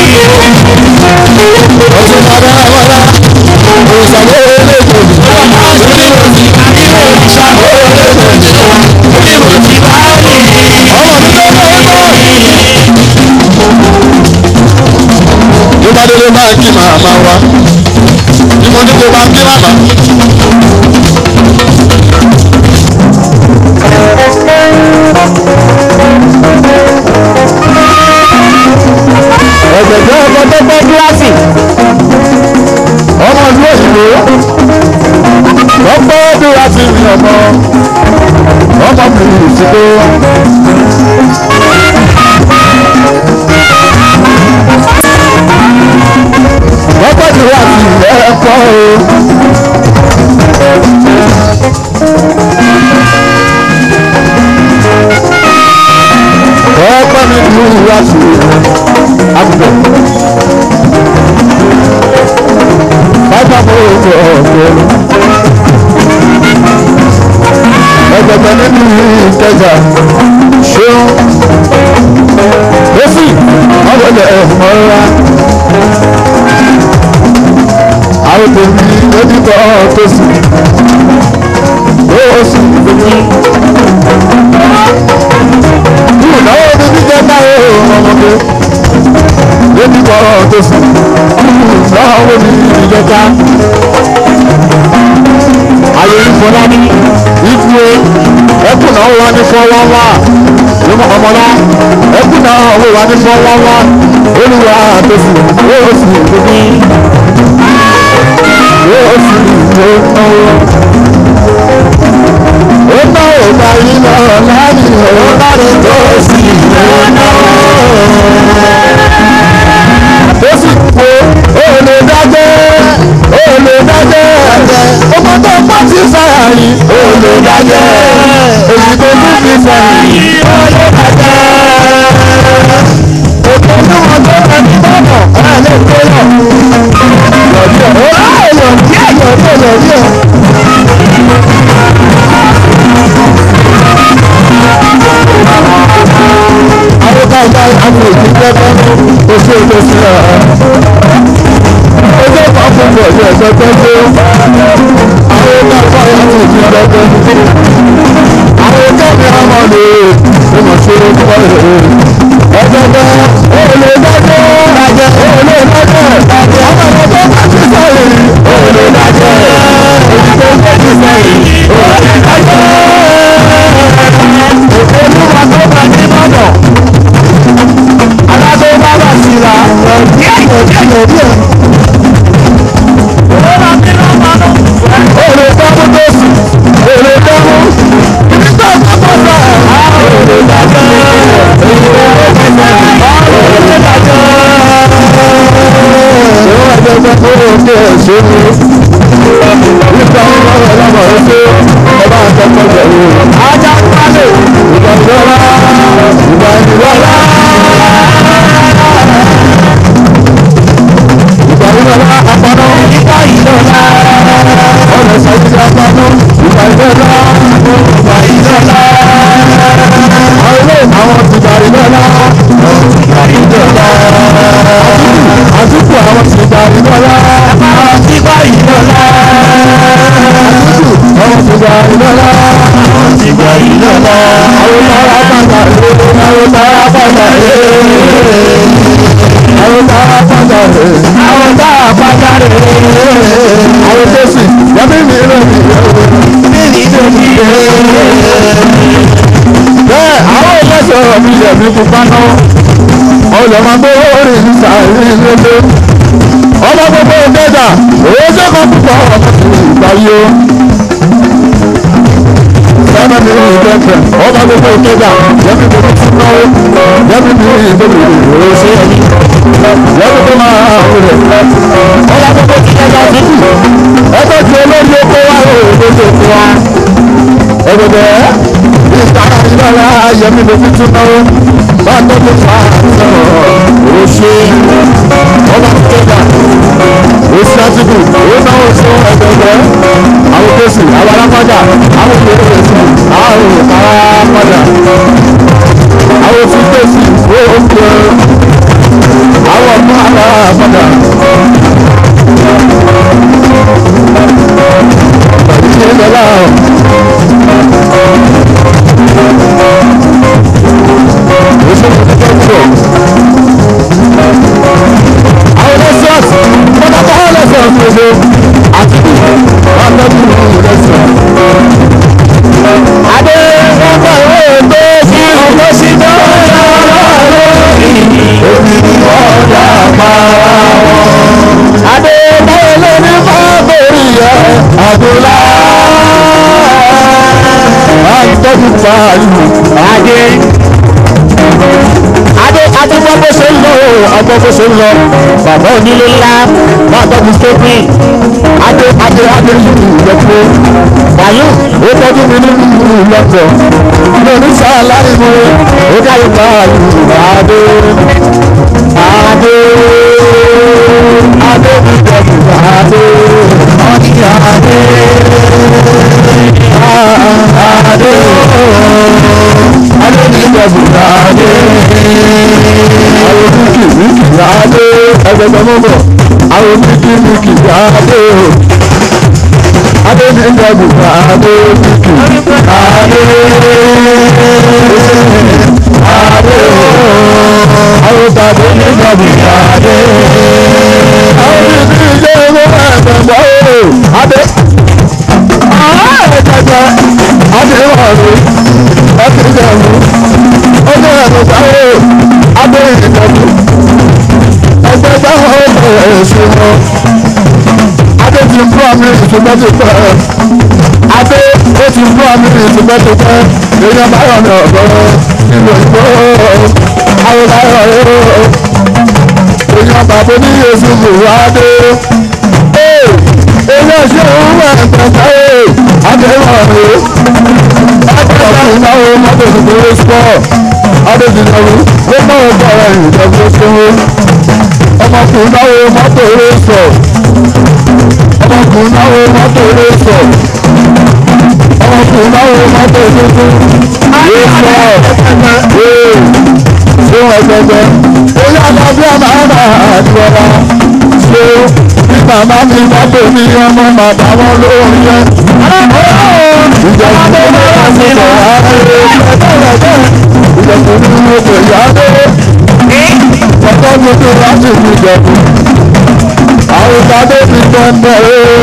bá délé bá ń kí màmá wa ni mo ní kó bá ń kí màmá. ẹ̀jẹ̀jẹ̀ ọkọ̀ tó gbé gíláàsì ọmọ ìlú òyìnbó lọ́pọ̀ dúrà sí mi ọmọ ọmọ mi ìsìnkú. lọ́pọ̀ dúrà sí ẹ̀kọ́ o. ọ̀pọ̀ mi dúrà sí àbùkù. bàbá mo rò ọ̀gbẹ́. ẹgbẹ̀gbẹ̀ nínú ìkẹjà ṣéun lọ́sì ọ̀gbẹ̀lẹ̀ ọ̀mọ́ra. àwọn tèmi lójútọ̀ tó sì ó sì lójú. ìnáwó mi ní jẹ́ báyìí ọmọdé lójútọ̀ tó sì ìnáwó mi ní jẹ́ ayé ìfọlá ní ìfúwe ẹkùn náà wà ní fọwọ́wá lọ́mọ ọmọlá ẹkùn náà wà ní fọwọ́wá olùwà àtòsí yóò sì tóbi yóò sì tó náwó. ó ná òkà yìí lọ láàrin ọ̀rọ̀ láti tó sì náwó. tó sì kó olè dájẹ́ olè dájẹ́ ọmọ tó pọ̀ sí sáyàrí olè dájẹ́ èyí tó tún fi sáyàrí olè dájẹ́. Òkè ní wọn tó ẹni bọ́nà ẹ̀ lè tó yọ. Yọ̀dí ọ̀ ó ráyè yọ̀dí ẹ̀ yọ̀dí ẹ̀ yọ̀dí ẹ̀. Àwọn káyọ̀ àwọn èyí jẹ́kọ́ oṣù ètò sílẹ̀ ọjọ́ kan fún bọ̀ ní ẹ̀sẹ̀ tó tó àwọn káyọ̀ àwọn èyí jẹ́kọ́ àwọn kẹ́mi àmọ́ lè mọ̀ sí ọkọ̀ rẹ̀ ọjọ́ bẹ́ olè dájọ́ dájẹ́ olè dájẹ́ dájẹ́ ọmọ ọmọ tó bá ti sẹ́yìn olè dájẹ́ èyí tó bá ti sẹ́yìn olè dájẹ́ olúwa tó bá ní mọ́nà alágbó bá bá sí ra díẹ̀ díẹ̀ díẹ̀ díẹ̀. olè dámú tó sì olè dámú ibi tó ń bá bá sọ olè dájẹ́ èyí tó bá ti sẹ́yìn olè dájẹ́. ṣé wọ́n ẹgbẹ́ gbẹ́ kó o ní ẹ̀ṣẹ́ mi? nípa ọmọ ọlọ́mọ rẹ ṣe ọba àtọ́kọ̀ jẹ̀rù. ajá pálẹ̀ ìgbà ìdọ́lá ìgbà ìdọ́lá. ìgbà ìdọ́lá apáná. ìgbà ìdọ́lá. ọ̀nà ìṣàkóso apáná. ìgbà ìdọ́lá. ìgbà ìdọ́lá. àwọn ilé àwọn ìgbà ìdọ́lá. ìgbà ìdọ́lá. àdúgbò àwọn ìgbà ìdọ́lá. ìgbà ìdọ́lá. àdúgbò àwọn ìgbà ìdọ́lá. ìgbà ìdọ́lá. àwọn tààrà bàtà rẹ̀. àwọn tààrà bàtà rẹ̀. àwọn tààrà bàtà rẹ̀. àwọn tààrà bàtà rẹ̀. àwọn tó sì yàtí mi rẹ̀ mi rẹ̀. mi ní tó mi rẹ̀. bẹ́ẹ̀ àwọn ìlẹ́sọ̀rọ̀ mi yẹ̀ mí pupa náà. ọlọ́mọ gbówó rí sàrí lélẹ̀. ọmọ gbogbo ìgbẹ́jà òwe sẹ́kọ̀ọ́ púpọ̀ ọmọ sì ìgbàyé o sábà mi ò gbẹ̀fẹ̀ ọba gbogbo ìkẹjà yẹmi tó ti tún náwó yẹmi mi ìgbẹ́lẹ̀ ìròyìn sí ẹni yẹmi tó máa rẹ̀ ọba gbogbo ìkẹjà títì ẹgbẹ́ tí olórí oko wá òdodo fún wa ẹgbẹ́ ìtara ìlọ́ra yẹmi tó ti tún náwó bá tọ́jú fa sọ̀rọ̀ òṣè ọba ìkẹjà òsì àtìkù ó náwó fún ẹgbẹgbẹ àwọn tó sì àwọn alápájà àwọn tó lè sí àwọn alápájà àwọn tí tó sì ó ń jẹ àwọn ọmọ alápájà. Ìṣe ìjọba ìṣe ìjọba ìṣe àbúlá àtọ́jú pààlù Adé. adé adé gbọ́ bó ṣe ń lọ o ọgbọ́ bó ṣe ń lọ Bàbá onílé ńlá. máa tọ́jú stópì adé adé adé nínú ìlọ́pọ̀ Wàyú. ó tọ́jú mi nínú ìlọ́pọ̀ mi ò ní sáà láì mú ó dáyé pààlù adé adé adé mi tọ́jú adé ọ̀nì adé adé adé mi tọ́jú adé àwọn míkì míkì adé ẹgbẹ̀gbẹ̀ mọ́bọ̀ àwọn míkì míkì adé adé mi tọ́jú adé míkì adé adé àwọn tàbí mi tọ́jú adé àwọn míkì ìjẹ́ ìwé ẹ̀gbẹ̀gbẹ̀ adé ẹ̀ẹ́dẹ̀gbẹ̀ adé wà ní ẹ̀ẹ́dẹ̀gbẹ̀ ọjọ́ ẹ̀rọ sáré abẹ́rẹ́ ìtọ́jú ẹgbẹ́ báwọn ọ̀rọ̀ ẹ̀sìn wọn adé ti ń fún àmì ìṣùgbọ́n ti pẹ́ adé ó ti ń fún àmì ìṣùgbọ́n ti pẹ́ èèyàn báyọ̀ ní ọ̀dọ́ nínú ìgbó àwọn báyọ̀ yóò èèyàn bàbá ní yéṣu bùrọ̀ adé èèyàn ṣe òun wẹ̀ pẹ̀pẹ́ adé wà ní ọkùnrin náà mọ́tò ìgbòho sport adéjìnàwó ló mọ ọgbà rẹ̀ ìjọba ṣòwò ọmọkùnrin náà mọ́tò eré sọ ọmọkùnrin náà mọ́tò eré sọ ọmọkùnrin náà mọ́tò tuntun eré sọ ee ṣéwọn ẹgbẹgbẹ oyè alábí àmàlà àdìwọlá ṣé bí màmá mi bá pè mí ọmọ màmá wọn ló ń yẹ ìjọba tó bá wà sí ọ̀hún ààrẹ ìjọba ní ọkọ̀ ìyáde ọkọ̀ gbogbo láti fi jẹ̀bù àwọn ìpàdé ti tẹ̀m̀bẹ̀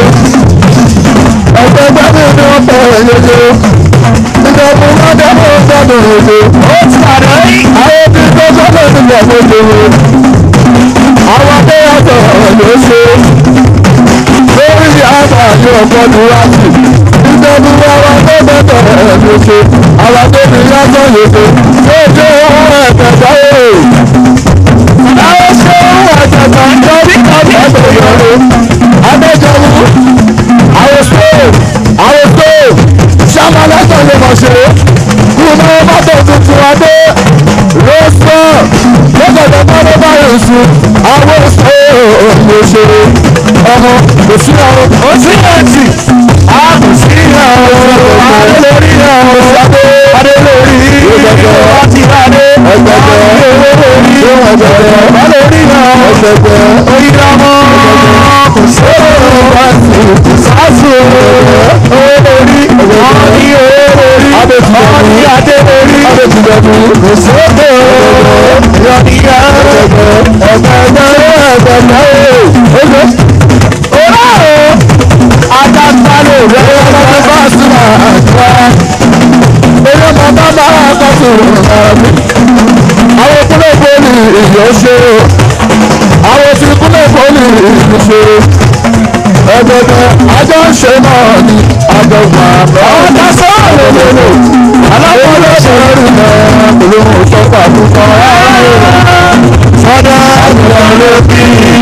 o ẹgbẹ́ gbẹ́mí ni wọ́n tẹ̀ ẹ̀yẹ́dẹ́ ìjọba wọn dẹ́kun gbọ́dọ̀ èdè Ó ti padà rí. àwọn tí tó sọ́dọ̀ nílẹ̀ gbogbo àwọn akẹ́yàtọ̀ ló ṣe lórí àgbà ní ọgbọ́dún láti ìjọba àwọn tó bẹ̀tẹ̀ ẹ̀ ló ṣe àwọn tó ní yàtọ̀ lóde tó dé ohun ẹ̀kẹ́ta o. àwọn ṣe ohun ẹ̀kẹ́ta nítorí kọ́bí ẹ̀kọ́ yọrọ adéjọba àwọn stóò àwọn stóò ṣàmàlẹ́tọ̀ ló mọ̀ ṣe kùnà mọ́tò tuntun adé rọ́ṣọ̀ lọ́gọ̀dọ̀ mọ́tò báyìí sùn àwọn stóò ló ṣe ọmọ kò sí àwọn Ó sí ẹ̀tì. a kò sí àwọn adé lórí àwọn adé adé lórí Wọ́n ti rà dé. ẹgbẹgbẹ ṣé wọn gbẹgbẹ Wọ́n lè rí hàn. ẹgbẹgbẹ Oyinamọ. Kò sí òòrùn. wá sí Sásù. Owó lórí. Wọ́n ní owó lórí. Adé ti Wọ́n ní dẹ̀kun. adé lórí. adé ti dẹ̀kun kò sí Sókè ooo. Yọ̀nìyà. ẹgbẹgbẹ ẹgbẹgbẹ ẹgbẹgbẹ oye Orá o. Adágbálẹ̀ rẹ̀. ẹyọ ọmọ bá sí ma àgbà ẹyọ ọmọ bá bá kọ́ sí ọ̀rọ̀ àwọn kúlẹ̀ pọ́lì ìyọ̀ ṣe àwọn tí kúlẹ̀ pọ́lì ìyọ̀ ṣe ẹgbẹgbẹ ajọ́ ń ṣe náà ni àjọgbà àbọ̀ Ọ̀tá sọ́ọ̀ lòlòlò. alákọ̀ọ́lẹ̀ ṣẹlẹ̀ rí mọ́ olóhùn sọ́kà púpọ̀ Sọ́dá àgbà ló bí.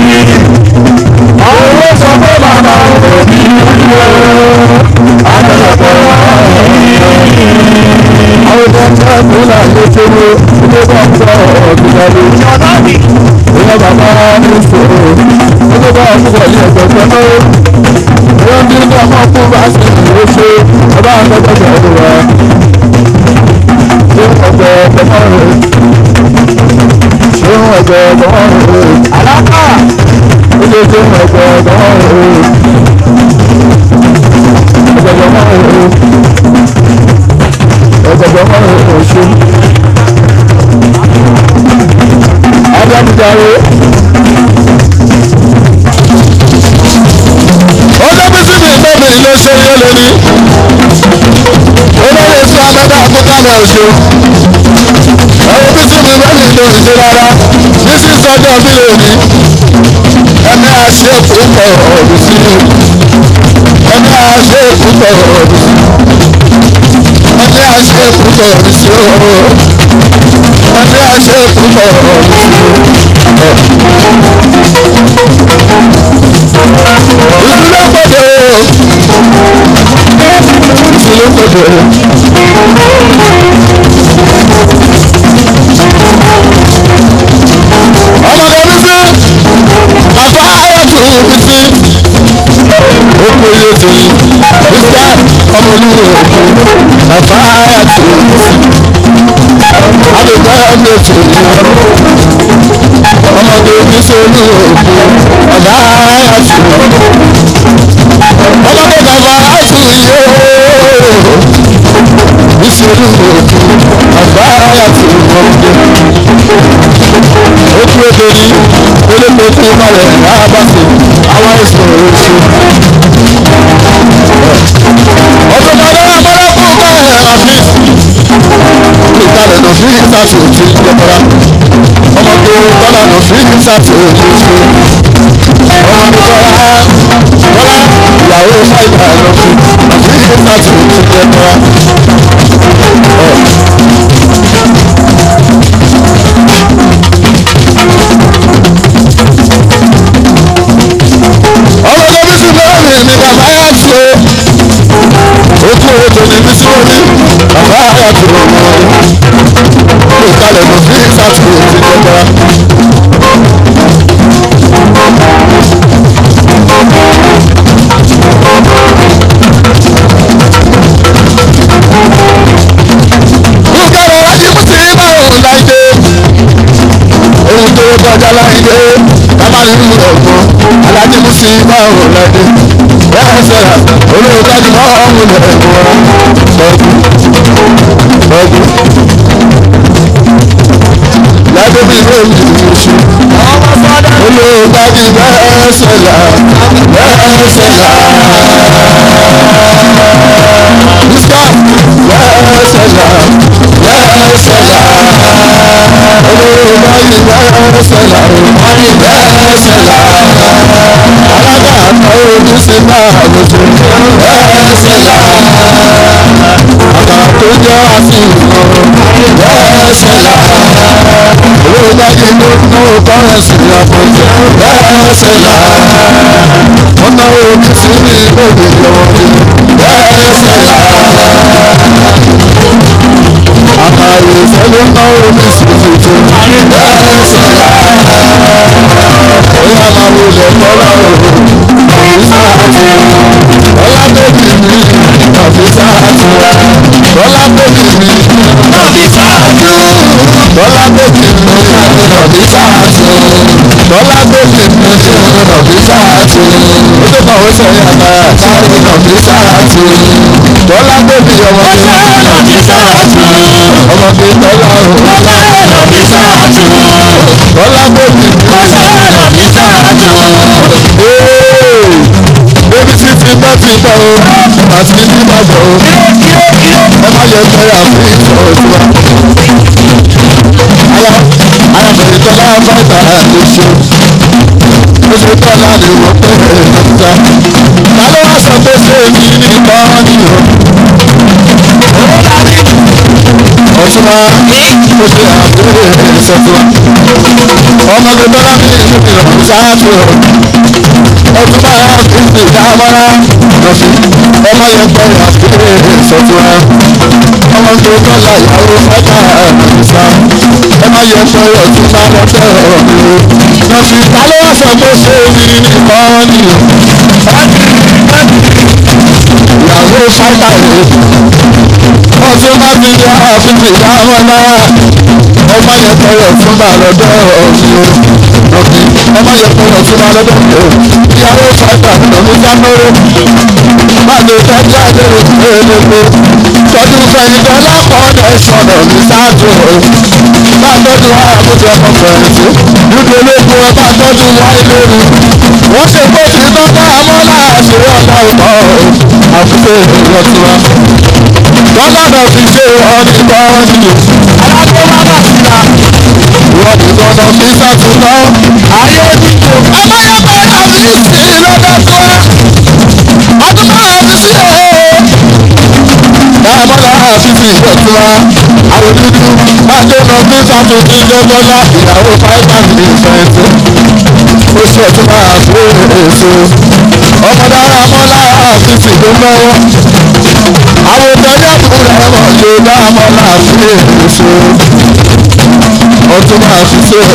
àwọn owó sọ pé màmá òbí àjọṣepọ̀ àwọn tó ń tẹ́ ìpínlẹ̀ àyẹ̀ṣẹ́wó ilé bá ń sọ ọ̀gbìnàlè Jọ̀dá mi. ìyá bàbá ní ìṣòro ilé bá ń sọ ní ẹgbẹ̀gbẹ̀ náà ìyá ń dín ní ọmọ fún bá sì ń lè ṣe ọba àgbẹ̀gbẹ̀ ọdún wa ṣé ọgbẹ̀ ọgbẹ̀ rẹ̀ ṣé ọgbẹ̀ ọgbẹ̀ rẹ̀ Àlákà. ilé ṣé ọgbẹ̀ ọgbẹ̀ rẹ̀ ọgbẹ̀ ọgbẹ̀ rẹ̀. ọgbọgbọ ọmọ rẹ ṣe adámúdáre ọjọ́ bí síbi ìgbọ́bìnrin ló ṣe yé lórí olóyè sí abẹ́dá àkókò náà ṣe ẹ̀rọ bí síbi ìgbọ́bìnrin ló ṣe rárá ní sísọjọ́ bí lónìí ẹni àṣẹ tó pọ̀ ọ̀dùn sí ẹni àṣẹ púpọ̀ wọ́n ní àṣẹ púpọ̀ sí o wọ́n ní àṣẹ púpọ̀ ìdílé gbọdọ̀ ìdílé gbọdọ̀. ọmọdé mi sí bàbá ayọ̀tún mi sí oko ilé tèmi mr ọmọlúwo bàbá ayọ̀tún mi sí àdùgbò ọmọ ètò ọmọdé mi sí olúwo bàbá ayọ̀tún ọmọdé bàbá ayọ̀tún yóò mi sí olúwo bàbá ayọ̀tún ọmọdé ojú èdè ní olóko tí ó balẹ̀ rábàṣe àwọn ẹ̀sùn oṣù. ọ̀sùn padà abọ́lá fún báyìí àfíìs. ìkàlẹ̀ nà fún ìsàtì òtí ìjọba. ọmọ tó bọ́lá nà fún ìsàtì òtí ìṣe. ọmọ mi bọ́lá bọ́lá ìyàwó fáìlà nà fún ìsàtì òtí ìjọba. ọmọdé bí sí lórí mi bàbá yà tó ojú owó tó ní bí sí orí bàbá yà tó ọmọ kò kalẹ̀ mọ̀ sí ìsàtúwò ti jọba. Bùkẹ́rẹ̀ wájú mú sí báwo láìdé ohun tó kọjá láìdé bàbá nínú ọ̀gbọ́n alájí mú sí báwo láìdé bẹ́ẹ̀ sẹ́ra olóòtú dájú mọ́ ọ̀hún lẹ̀ wọ́n sọ́jú sọ́jú. Lábẹ́ bí ìwé mi ti ṣe. Olóòtú dájú bẹ́ẹ̀ sẹ́ra bẹ́ẹ̀ sẹ́ra. Bísí bẹ́ẹ̀ sẹ́ra bẹ́ẹ̀ sẹ́ra olórí bẹ́ẹ̀ sẹ́la orí bẹ́ẹ̀ sẹ́la alága àná ojú sí náà lójú bẹ́ẹ̀ sẹ́la àgbà tó jẹ́ àfihàn bẹ́ẹ̀ sẹ́la olórí báyìí ló ná kọ́rẹ́sì àpọ̀jù bẹ́ẹ̀ sẹ́la wọ́n ná ojú sí ní ìgbòho lọ́wọ́ bẹ́ẹ̀ sẹ́la àkàrò ìfẹ́lẹ́ ná omi sí tuntun. bẹ́ẹ̀ sọ̀rọ̀ bóyá máa wo lẹ̀ kọ́lá o. ìsáàtì ọlá bèbí mi tàbí sáàtì ọlá bèbí mi tàbí sáàtì ọlá bèbí mi tàbí sáàtì ọlá bèbí mi tàbí sáàtì ó tó kàn ó sẹ́yìn àgbà tàbí tàbí sáàtì ọlá bèbí ọmọdé tàbí sáàtì ọmọdé tọ́lá o. tàbí sáàtì ọlá bèbí tàbí sáàtì. Bébí sí ti bá ti bá o, àti ní bàbá o. Ẹ má yẹ kẹ́ àfi ìṣòro tiwa. Aya ayàbẹ̀rẹ̀ tọ́lá fáìtà ló ṣe. Ó ṣe tọ́lá ni wọ́n pẹ́ ẹ̀ lọ́ta. Ta ló wá sọ pé ṣé èmi ní ìbọn ni o? Ọ̀ṣunwa ó ṣe àbúrò ìṣẹ̀tùwà. Ọmọ gbogbo lábẹ́ ìlú ìrọ̀rùn ṣáájú o ọdún bá ìdí ìdámọ́ra lọ́sí ọmọ yẹn gbọ́ àkúrẹ́ ìṣọ̀tún ẹ ọmọ tó tọ́lá ìyàwó fẹ́ta ìsá ọmọ yẹn gbọ́ ọdún bá lọ́tẹ̀ ọ̀hún lọ́sí ta ló wá sọ pé ṣé mi nìkan ni ìyàwó fẹ́ta rẹ̀ ọdún bá ti yá àfihàn ìdámọ́ra ọmọ yẹn gbọ́ ọdún bá lọ́tẹ̀ ọ̀hún lọ́sí ọmọ yẹn gbọ́ ọdún bá lọ́tẹ̀ ọ̀hún ìyàwó fàtà lọ́mú sámúrú má lè tọ́jú àdéhùn pélépé tọ́jú fẹ̀yìntàn lápọ̀ọ́dẹ̀ sọ̀rọ̀ ní sáàtò bá tọ́jú àbújá ọmọ fẹ̀yìntì dúdú ológun ẹ bá tọ́jú wáyé lóru wọ́n ṣe pé kí tọ́jú amọ́lá àṣírí ọ̀dà ọ̀pọ̀ àbúté ìrọ̀tìwá lọ́nà náà fi ṣe ọ̀nì bọ́ọ̀nì alágbó má bà síta wọ́n ní gbọ́dọ̀ fi sàtúntọ́ ayé dídò ọmọ yẹn bá yà fi sí lọ́dọ̀ tó wá ọdún bá yà fi amọ́lá fífi ìjọba àwọn dúdú adéna bí fàtó ní lọ́gbọ́lá ìyàwó fáìbà ní ìfẹ̀yìntì oṣù ọ̀tún máa gbé èso ọmọdára amọ́lá fífi ló lọ́wọ́ àwọn ìtọ́jú àbúrò rẹ̀ mọ̀ ló dá amọ́lá fífi èso ọ̀tún máa fi ṣe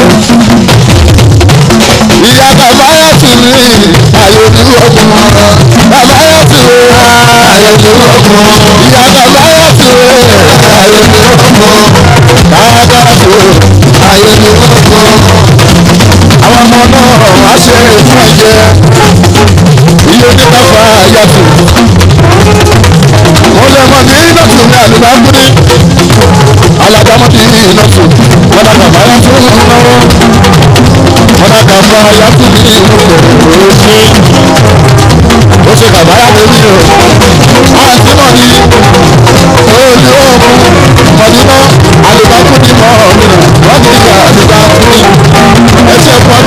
ìyá bàbá yà tù mí àyè ní ọkùn bàbá yà tù mí àyè ní ọkùn ìyá bàbá yà tù mí àyè ní ọkùn bàbá tù àyè ní ọkùn àwọn ọmọ náà wá ṣe fún ẹ̀jẹ̀ iye oníkàfà yà tù mo lè mọ ní nọ́ọ̀tù ní àlùbáńkúrí alágbàmọ́tì nọ́ọ̀tù wọn dàgbà báyà fún náwó wọn dàgbà báyà fún ní òsì ó ṣe kàbáyà lórí o àti mọ̀ ní olú òògùn mọ̀dínà àlùbáńkúrí mọ̀ ọ̀mìnà wọ́n ti yà àlùbáńkúrí ẹsẹ̀ fún